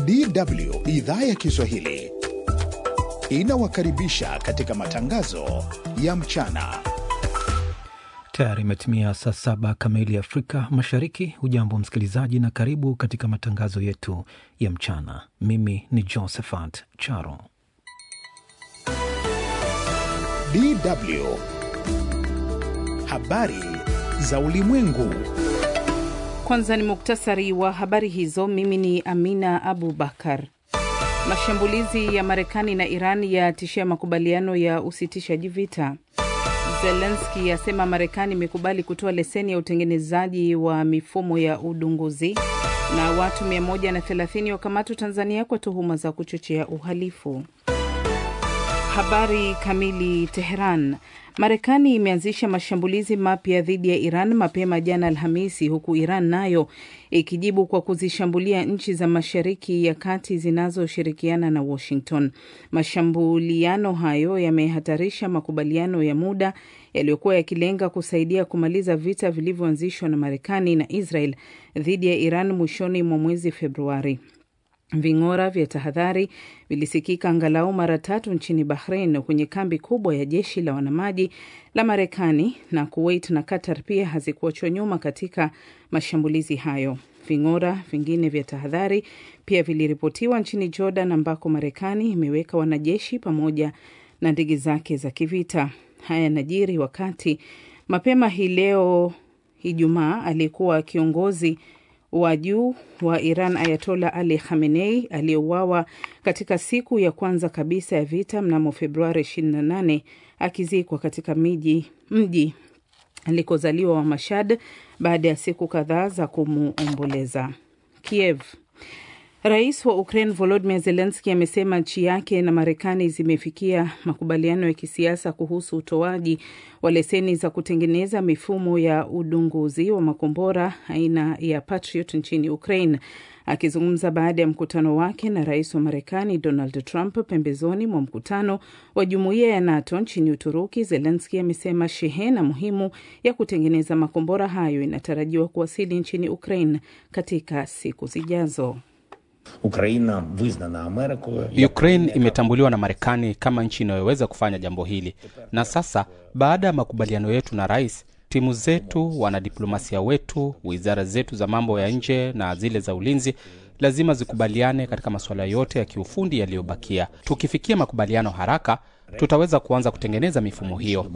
DW idhaa ya Kiswahili inawakaribisha katika matangazo ya mchana. Tayari imetimia saa saba kamili Afrika Mashariki. Hujambo msikilizaji, na karibu katika matangazo yetu ya mchana. Mimi ni Josephat Charo. DW habari za ulimwengu. Kwanza ni muktasari wa habari hizo. Mimi ni Amina Abu Bakar. Mashambulizi ya Marekani na Iran yatishia makubaliano ya usitishaji vita. Zelenski asema Marekani imekubali kutoa leseni ya utengenezaji wa mifumo ya udunguzi. Na watu 130 wakamatwa Tanzania kwa tuhuma za kuchochea uhalifu. Habari kamili. Teheran. Marekani imeanzisha mashambulizi mapya dhidi ya Iran mapema jana Alhamisi, huku Iran nayo ikijibu kwa kuzishambulia nchi za Mashariki ya Kati zinazoshirikiana na Washington. Mashambuliano hayo yamehatarisha makubaliano ya muda yaliyokuwa yakilenga kusaidia kumaliza vita vilivyoanzishwa na Marekani na Israel dhidi ya Iran mwishoni mwa mwezi Februari. Ving'ora vya tahadhari vilisikika angalau mara tatu nchini Bahrain kwenye kambi kubwa ya jeshi la wanamaji la Marekani, na Kuwait na Qatar pia hazikuachwa nyuma katika mashambulizi hayo. Ving'ora vingine vya tahadhari pia viliripotiwa nchini Jordan, ambako Marekani imeweka wanajeshi pamoja na ndege zake za kivita. Haya yanajiri wakati mapema hii leo Ijumaa aliyekuwa kiongozi wa juu wa Iran Ayatola Ali Khamenei aliyeuawa katika siku ya kwanza kabisa ya vita mnamo Februari 28 akizikwa katika miji mji alikozaliwa wa Mashhad baada ya siku kadhaa za kumuomboleza. Kiev. Rais wa Ukraine Volodymyr Zelensky amesema nchi yake na Marekani zimefikia makubaliano ya kisiasa kuhusu utoaji wa leseni za kutengeneza mifumo ya udunguzi wa makombora aina ya Patriot nchini Ukraine. Akizungumza baada ya mkutano wake na rais wa Marekani Donald Trump pembezoni mwa mkutano wa jumuiya ya NATO nchini Uturuki, Zelensky amesema shehena muhimu ya kutengeneza makombora hayo inatarajiwa kuwasili nchini Ukraine katika siku zijazo. Ukraine imetambuliwa na Marekani kama nchi inayoweza kufanya jambo hili, na sasa baada ya makubaliano yetu na rais, timu zetu, wanadiplomasia wetu, wizara zetu za mambo ya nje na zile za ulinzi lazima zikubaliane katika masuala yote ya kiufundi yaliyobakia. Tukifikia makubaliano haraka, tutaweza kuanza kutengeneza mifumo hiyo.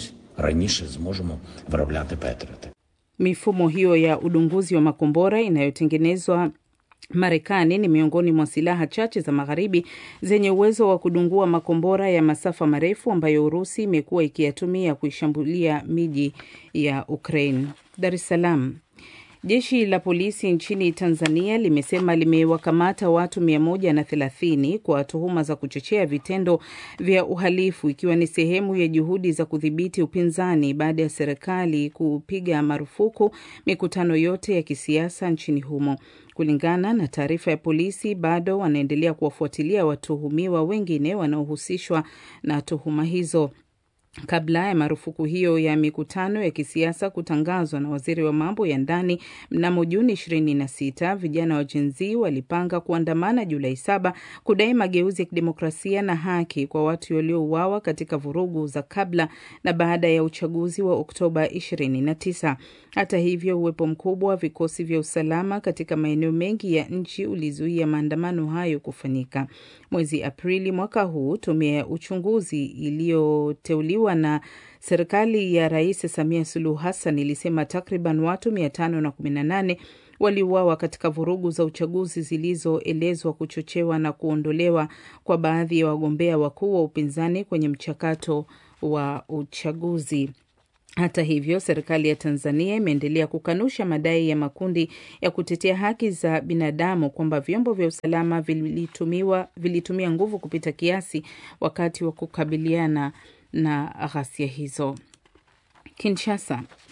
Mifumo hiyo ya udunguzi wa makombora inayotengenezwa Marekani ni miongoni mwa silaha chache za magharibi zenye uwezo wa kudungua makombora ya masafa marefu ambayo Urusi imekuwa ikiyatumia kuishambulia miji ya Ukraine. Dar es Salaam. Jeshi la polisi nchini Tanzania limesema limewakamata watu 130 kwa tuhuma za kuchochea vitendo vya uhalifu ikiwa ni sehemu ya juhudi za kudhibiti upinzani baada ya serikali kupiga marufuku mikutano yote ya kisiasa nchini humo. Kulingana na taarifa ya polisi, bado wanaendelea kuwafuatilia watuhumiwa wengine wanaohusishwa na tuhuma hizo. Kabla ya marufuku hiyo ya mikutano ya kisiasa kutangazwa na waziri wa mambo ya ndani mnamo Juni 26, vijana wa Gen Z walipanga kuandamana Julai saba kudai mageuzi ya kidemokrasia na haki kwa watu waliouawa katika vurugu za kabla na baada ya uchaguzi wa Oktoba 29. Hata hivyo, uwepo mkubwa wa vikosi vya usalama katika maeneo mengi ya nchi ulizuia maandamano hayo kufanyika. Mwezi Aprili mwaka huu, tume ya uchunguzi iliyoteuliwa na serikali ya Rais Samia Suluhu Hassan ilisema takriban watu 518 waliuawa katika vurugu za uchaguzi zilizoelezwa kuchochewa na kuondolewa kwa baadhi ya wagombea wakuu wa upinzani kwenye mchakato wa uchaguzi. Hata hivyo, serikali ya Tanzania imeendelea kukanusha madai ya makundi ya kutetea haki za binadamu kwamba vyombo vya usalama vilitumiwa, vilitumia nguvu kupita kiasi wakati wa kukabiliana na ghasia hizo. Kinshasa.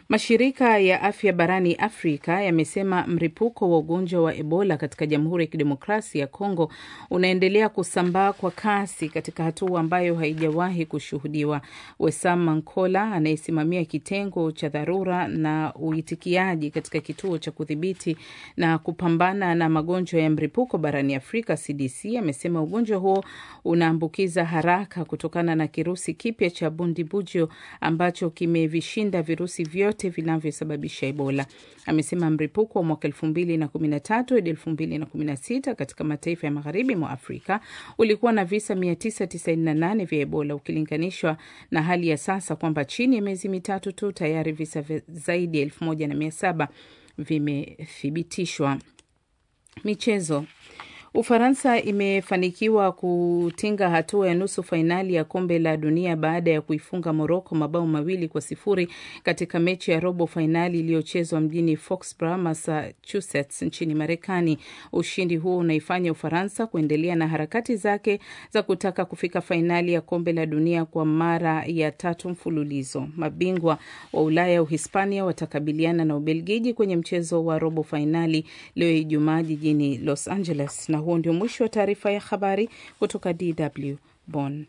Mashirika ya afya barani Afrika yamesema mlipuko wa ugonjwa wa Ebola katika Jamhuri ya Kidemokrasia ya Kongo unaendelea kusambaa kwa kasi katika hatua ambayo haijawahi kushuhudiwa. Wesam Mankola anayesimamia kitengo cha dharura na uitikiaji katika kituo cha kudhibiti na kupambana na magonjwa ya mlipuko barani Afrika CDC amesema ugonjwa huo unaambukiza haraka kutokana na kirusi kipya cha Bundibugyo ambacho kimevishinda virusi vyote vinavyosababisha Ebola. Amesema mlipuko wa mwaka elfu mbili na kumi na tatu hadi elfu mbili na kumi na sita katika mataifa ya magharibi mwa Afrika ulikuwa na visa 998 vya Ebola ukilinganishwa na hali ya sasa kwamba chini ya miezi mitatu tu tayari visa zaidi ya elfu moja na mia saba vimethibitishwa. Michezo. Ufaransa imefanikiwa kutinga hatua ya nusu fainali ya kombe la dunia baada ya kuifunga Moroko mabao mawili kwa sifuri katika mechi ya robo fainali iliyochezwa mjini Foxborough, Massachusetts nchini Marekani. Ushindi huo unaifanya Ufaransa kuendelea na harakati zake za kutaka kufika fainali ya kombe la dunia kwa mara ya tatu mfululizo. Mabingwa wa Ulaya Uhispania watakabiliana na Ubelgiji kwenye mchezo wa robo fainali leo Ijumaa jijini Los Angeles na huo ndio mwisho wa taarifa ya habari kutoka DW Bonn.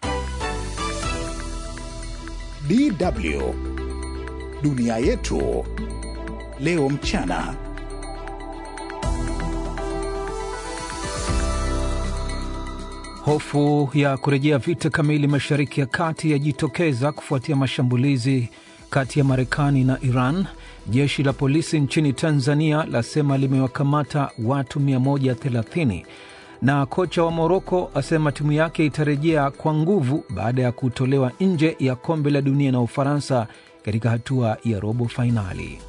DW dunia yetu leo mchana. Hofu ya kurejea vita kamili Mashariki ya Kati yajitokeza kufuatia mashambulizi kati ya Marekani na Iran. Jeshi la polisi nchini Tanzania lasema limewakamata watu 130 na kocha wa Moroko asema timu yake itarejea kwa nguvu baada ya kutolewa nje ya kombe la dunia na Ufaransa katika hatua ya robo fainali.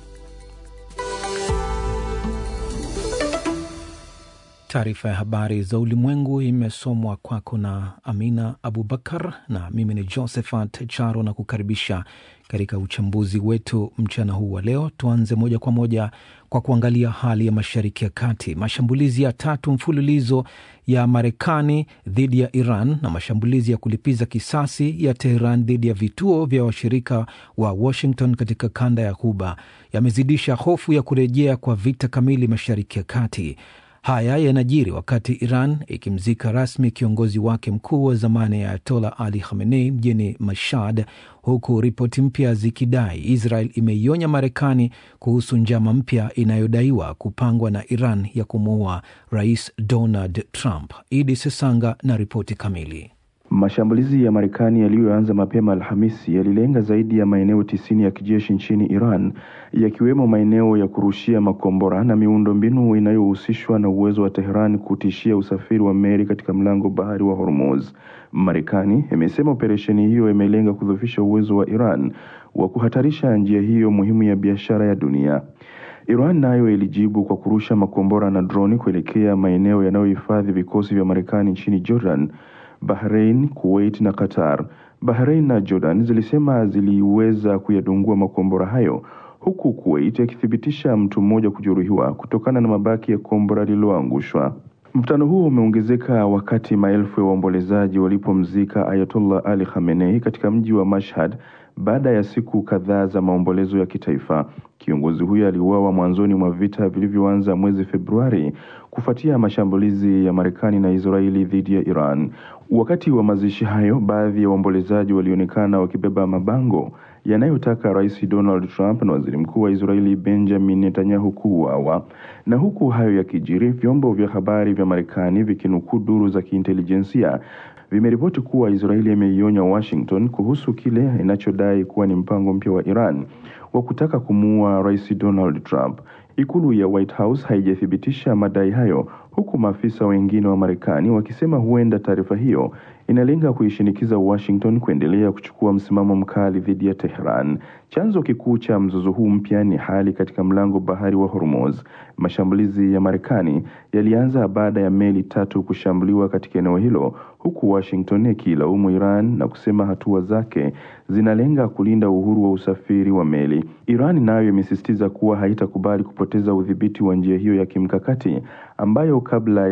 Taarifa ya habari za ulimwengu imesomwa kwako na Amina Abubakar na mimi ni Josephat Charo na kukaribisha katika uchambuzi wetu mchana huu wa leo. Tuanze moja kwa moja kwa kuangalia hali ya Mashariki ya Kati. Mashambulizi ya tatu mfululizo ya Marekani dhidi ya Iran na mashambulizi ya kulipiza kisasi ya Teheran dhidi ya vituo vya washirika wa Washington katika kanda ya Ghuba yamezidisha hofu ya kurejea kwa vita kamili Mashariki ya Kati. Haya yanajiri wakati Iran ikimzika rasmi kiongozi wake mkuu wa zamani ya Ayatola Ali Khamenei mjini Mashhad, huku ripoti mpya zikidai Israel imeionya Marekani kuhusu njama mpya inayodaiwa kupangwa na Iran ya kumuua Rais Donald Trump. Idi Sesanga na ripoti kamili. Mashambulizi ya Marekani yaliyoanza mapema Alhamisi yalilenga zaidi ya maeneo tisini ya kijeshi nchini Iran, yakiwemo maeneo ya kurushia makombora na miundombinu inayohusishwa na uwezo wa Tehran kutishia usafiri wa meli katika mlango bahari wa Hormuz. Marekani imesema operesheni hiyo imelenga kudhoofisha uwezo wa Iran wa kuhatarisha njia hiyo muhimu ya biashara ya dunia. Iran nayo ilijibu kwa kurusha makombora na droni kuelekea maeneo yanayohifadhi vikosi vya Marekani nchini Jordan, Bahrain, Kuwait na Qatar. Bahrain na Jordan zilisema ziliweza kuyadungua makombora hayo huku Kuwait akithibitisha mtu mmoja kujeruhiwa kutokana na mabaki ya kombora lililoangushwa. Mvutano huo umeongezeka wakati maelfu ya waombolezaji walipomzika Ayatollah Ali Khamenei katika mji wa Mashhad baada ya siku kadhaa za maombolezo ya kitaifa. Kiongozi huyo aliuawa mwanzoni mwa vita vilivyoanza mwezi Februari kufuatia mashambulizi ya Marekani na Israeli dhidi ya Iran. Wakati wa mazishi hayo, baadhi ya waombolezaji walionekana wakibeba mabango yanayotaka Rais Donald Trump na Waziri Mkuu wa Israeli Benjamin Netanyahu kuuawa. Na huku hayo yakijiri, vyombo vya habari vya Marekani vikinukuu duru za kiintelijensia vimeripoti kuwa Israeli imeionya Washington kuhusu kile inachodai kuwa ni mpango mpya wa Iran wa kutaka kumuua Rais Donald Trump. Ikulu ya White House haijathibitisha madai hayo, huku maafisa wengine wa Marekani wakisema huenda taarifa hiyo inalenga kuishinikiza Washington kuendelea kuchukua msimamo mkali dhidi ya Tehran. Chanzo kikuu cha mzozo huu mpya ni hali katika mlango bahari wa Hormuz. Mashambulizi ya Marekani yalianza baada ya meli tatu kushambuliwa katika eneo hilo, huku Washington ikilaumu Iran na kusema hatua zake zinalenga kulinda uhuru wa usafiri wa meli. Iran nayo imesisitiza kuwa haitakubali kupoteza udhibiti wa njia hiyo ya kimkakati ambayo kabla